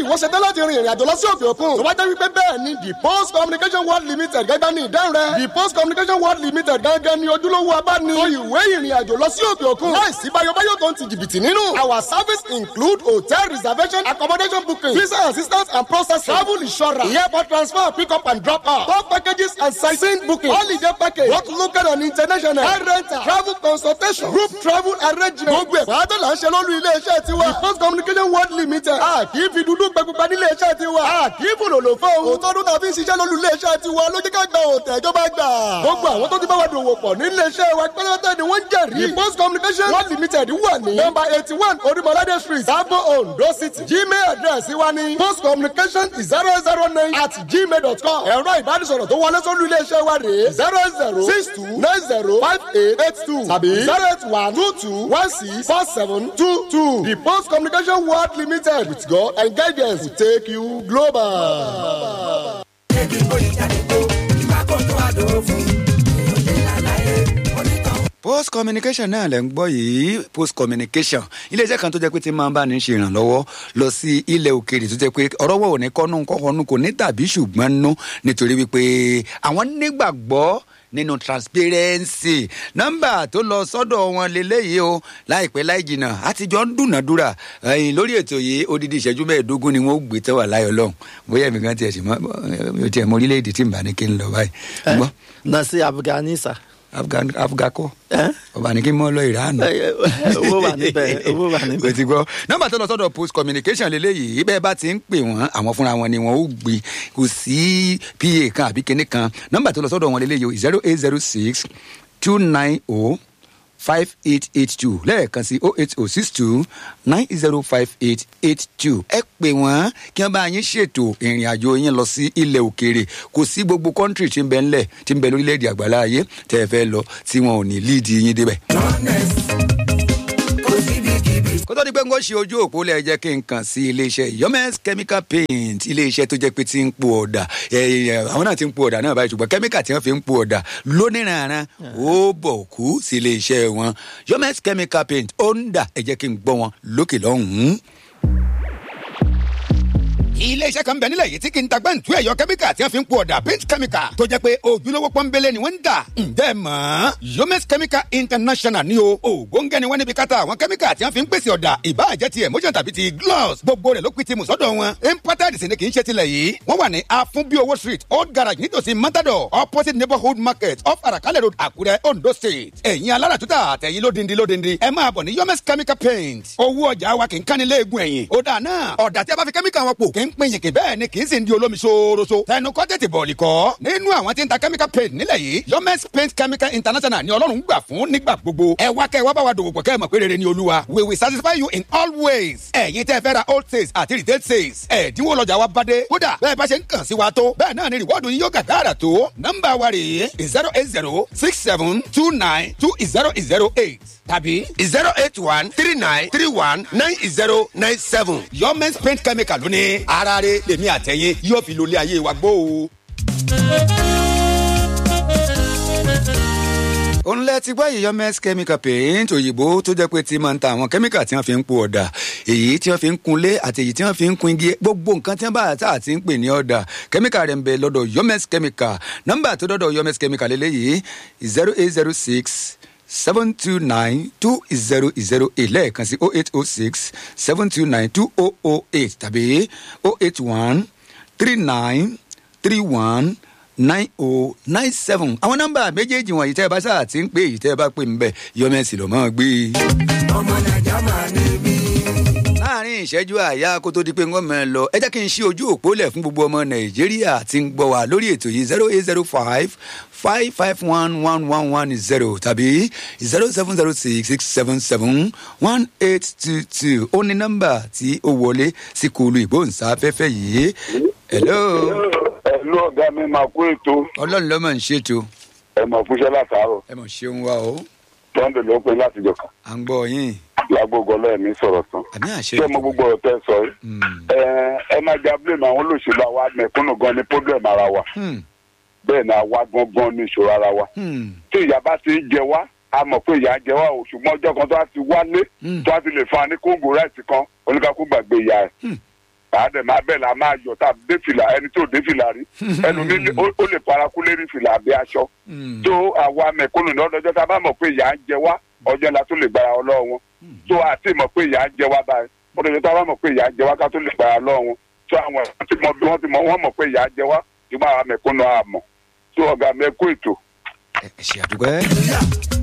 ìwọ ṣe tán láti rin ìrìn àjò lọ sí òkè òkun tó bá jẹ́ wípé bẹ́ẹ̀ ni the post communication world limited gẹ́gẹ́ ní ìdáhùn rẹ̀ the post communication world limited gẹ́gẹ́ ní ojúlówó abáni tó ìwé ìrìn àjò lọ sí òkè òkun láìsí báyọ̀báyọ̀ tó ń ti jìbìtì nínú our service include hotel reservation accommodation booking visa assistance and processing travel insurance airport transfer pick up and drop off tour packages and sightseeing booking holiday package both local and international car rental travel consultation group travel arrangement gbogbo ẹ̀ pàdé là ń ṣe lórí ilé-iṣẹ́ tiwa the post communication world limited a kì í fi dúdú gbẹgbẹgbẹ nílé iṣẹ́ tiwa a kì í fòlòlò fún òun òótọ́ ọdún tàbí ṣiṣẹ́ lórí ilé-iṣẹ́ tiwa ló jẹ́ ká gba òtẹ̀ ìjọba gbà gbogbo àwọn tó ti bá wa dòwò pọ̀ nílé iṣẹ́ wa pẹ́lẹ́tẹ́ ni wọ́n jẹ̀rí the post communication world limited wà ní number eighty one orimolade street sabo ondo city gmail address wa ní post communication zero zero nine at gmail dot com ẹ̀rọ ìbánisọ̀rọ̀ tó wọlé sórí ilé-iṣẹ́ wa rèé zero zero six two nine zero five eight eight two tàbí zero eight one two two one six four seven two two the post communication world limited with God and guidance will take you global. post communication náà lẹ́ ń gbọ́ yìí post communication iléeṣẹ́ kan tó jẹ́ pé tí máa ń bá ní ṣe ìrànlọ́wọ́ lọ sí ilẹ̀ òkèèrè tó jẹ́ pé ọ̀rọ̀ wọ̀ ò ní kọ́nú kọ́kọ́nú kò ní tàbí ṣùgbọ́n nú nítorí wípé àwọn nígbàgbọ́ nínú transparency nọ́mbà tó lọ sọ́dọ̀ wọn lélẹ́yìí o láìpẹ́ láì jìnnà àtijọ́ ń dúnàdúrà ẹ̀yìn lórí ètò yìí odidi ìṣẹ́jú mẹ́ẹ̀ẹ́dógún ni wọ́n ó gbé tẹ́wà láyọ̀ lọ́hùn bóyá èmi kan tiẹ̀ sì mọ́ tiẹ̀ mọ orílẹ̀-èdè tí n bá ní kí n lọ báyìí. gbọ́ nasi afghanisa. afghan afghako ọba ní kí n mọ lọ ìránù. owó wà níbẹ̀ owó wà kò níbẹ̀. ti gbọ́ nọ́mbà tó lọ sọ́dọ̀ post communication lélẹ́yìí bẹ́ẹ̀ bá ti ń pè wọ́n àwọn fúnra wọn ni wọ́n ó gbé kò sí pa kan àbí kinní kan nọ́mbà tó lọ sọ́dọ̀ wọn lélẹ́yìí zero eight zero six two nine oh five eight eight two lẹ́ẹ̀kan sí oh eight oh six two nine zero five eight eight two ẹ pè wọ́n kí wọ́n bá yín ṣètò ìrìn àjò yín lọ sí ilẹ̀ òkèèrè kò sí gbogbo kọ́ńtírì tí ń bẹ ńlẹ̀ tí ń bẹ lórílẹ̀‐èdè àgbàlá ayé tẹ́ ẹ fẹ́ lọ tí wọn ò ní líìdì yín débẹ̀ kó tó di pé n kò ṣe ojú òpó lẹ jẹ́ kí n kàn sí iléeṣẹ́ yomes chemical paint iléeṣẹ́ tó jẹ́ pé ti ń po ọ̀dà ẹ, ẹ, àwọn náà ti ń po ọ̀dà náà báyìí ṣùgbọ́n kẹ́míkà tí wọ́n fi ń po ọ̀dà lóníranran ó bọ̀ kú sí iléeṣẹ́ wọn yomes chemical paint ó ń dà ẹ jẹ́ kí n gbọ́ wọn lókè lọ́hùn-ún iléeṣẹ́ kan bẹ nílẹ̀ yìí tí kì í ta gbẹ́ǹtú ẹ̀yọ kẹ́míkà tí wọ́n fi ń po ọ̀dà paint chemical tó jẹ́ pé ojúlówó pọ́nbélé ni wọ́n ń dà ǹjẹ́ mọ̀ yomes chemical international ni o ògóńgẹ́ ni wọ́n níbi káta àwọn kẹ́míkà tí wọ́n fi ń pèsè ọ̀dà ìbáàjẹ́ ti emotion tàbí ti gloss gbogbo rẹ̀ ló pin ti mùsọ́dọ̀ wọn imported sì ni kì í ṣe tilẹ̀ yìí wọ́n wà ní afunbiowo street old garage nítòsí matador opposite neighborhood market off arakalẹ̀ road àkúrẹ́ ondo state ẹ̀yin alára tuta àtẹ̀yin lódindi lódindi ẹ máa bọ̀ ní yomes chemical paint owó ọjà wa kì í kánni léegun ẹ̀yìn ó dà náà ọ̀dà tí a bá fi kẹ́míkà wọn pò kì í pín yìnkì bẹ́ẹ̀ ni kì í sì ń di olómi ṣooroṣo tẹnu kọ́ tètè bọ̀ọ̀lì kọ́ nínú àwọn tí ń ta chemical paint nílẹ̀ yìí yomes paint chemical international ni ọlọ́run gbà fún nígbà gbogbo ẹ wá kẹ́ ẹ wá bá wa dòwò pọ̀ kẹ́ ẹ mọ̀ pé rere ni olúwa we will satisfy you in all ways ẹ̀yin tẹ́ ẹ fẹ́ ra old sales àti retail sales ẹ̀dínwó lọ́jà wa bá dé kódà bẹ́ẹ̀ bá ṣe ń kàn sí wa tó bẹ́ẹ̀ náà ni rìwọ́ọ̀dù yín yóò gàgàrà tó nọ́mbà wa rèé zero eight zero six seven two nine two zero zero eight tàbí zero eight one three nine three one nine zero nine seven. yomes paint chemical lóní ara rẹ lèmi àtẹ̀yìn yóò fi lólé ayé wa gbó o. òun lẹ ti gbọ́ yìí yomes chemical paint òyìnbó tó jẹ́ pé ti máa ń ta àwọn kẹ́míkà tí wọ́n fi ń po ọ̀dà èyí tí wọ́n fi ń kunlé àti èyí tí wọ́n fi ń kun igi gbogbo nǹkan tí wọ́n bá tà àti ń pè ní ọ̀dà kẹ́míkà rẹ̀ ń bẹ lọ́dọ̀ yomes chemical nọ́mbà tó dọ́dọ̀ yomes chemical lélẹ́yìí zero eight zero six seven two nine two zero zero eight lẹ́ẹ̀kan sí oh eight oh six seven two nine two oh oh eight tàbí oh eight one three nine three one nine oh nine seven àwọn nọ́mbà méjèèjì wọ̀nyí tẹ́ ẹ bá sáà ti ń pè yìí tẹ́ ẹ bá pè ń bẹ̀ yọmẹ́sì ló máa gbé. ọmọ nàìjà máa ní bí. láàrin ìṣẹ́jú àyà kó tó di pé wọ́n mọ̀ ẹ́ lọ ẹ jẹ́ kí n ṣí ojú òpó lẹ̀ fún gbogbo ọmọ nàìjíríà tí ń gbọ́ wa lórí ètò yìí zero eight zero five five five one one one one zero tàbí zero seven zero six six seven seven one eight two two ó ní nọ́mbà tí ó wọlé sí kùlù ìgbóhùnsáfẹ́fẹ́ yìí. hello ẹlú ọgá mi máa kó ètò ọlọ́run ló mọ̀ ń ṣètò ẹ mọ̀ fúnṣẹ́ látàárọ̀ ẹ mọ̀ ṣeun wa o tọ́ndé ló pé láti jọ kàn à ń gbọ́ yín lágbógo ọlọ́ọ̀mí sọ̀rọ̀ tán àmì àṣẹ ṣé mo gbogbo ọ̀tẹ́ sọ yìí ẹ ẹ má já blame àwọn olóṣèlú àwa mẹ̀kúnnù gan ni problem ara wa Hmm, bẹ́ẹ̀ ni àwa gangan ní ìṣòro ara wa hmm, tí ìyá bá ti ń jẹ wá a mọ̀ pé ìyá ń jẹ wá o ṣùgbọ́n ọjọ́ kan tó a ti wálé Hmm. tó a ti lè fa ní kóńgò ráìsì kan oníkàkú gbàgbé ìyá ẹ̀ Hmm. àádẹ máa bẹ́ẹ̀ la máa yọ tàbí dé fìlà ẹni tó dé fìlà rí ẹnu mi ó ó lè paraku lérí fìlà àbí aṣọ tó àwa mẹ̀kúnnù ní ọdọọjọ́ tá a bá mọ̀ pé ìyá ń jẹ wá ọjọ́ la tó lè gbára ọlọ́wọ́ wọn tó àti mọ̀ pé ìyá ń jẹ wá báyìí ọdọọjọ́ tá a bá mọ̀ pé ìyá ń jẹ wá ká tó lè gbára ọlọ́wọ́ wọn tó àwọn ẹ̀fọn ti mọ bí wọ́n ti mọ wọ́n mọ̀ pé ìyá ń jẹ wá ṣùgbọ́n àwa mẹ̀kúnnù àmọ̀ tó ọ̀gá mẹ́kú ètò ẹ ṣe àdúgbò.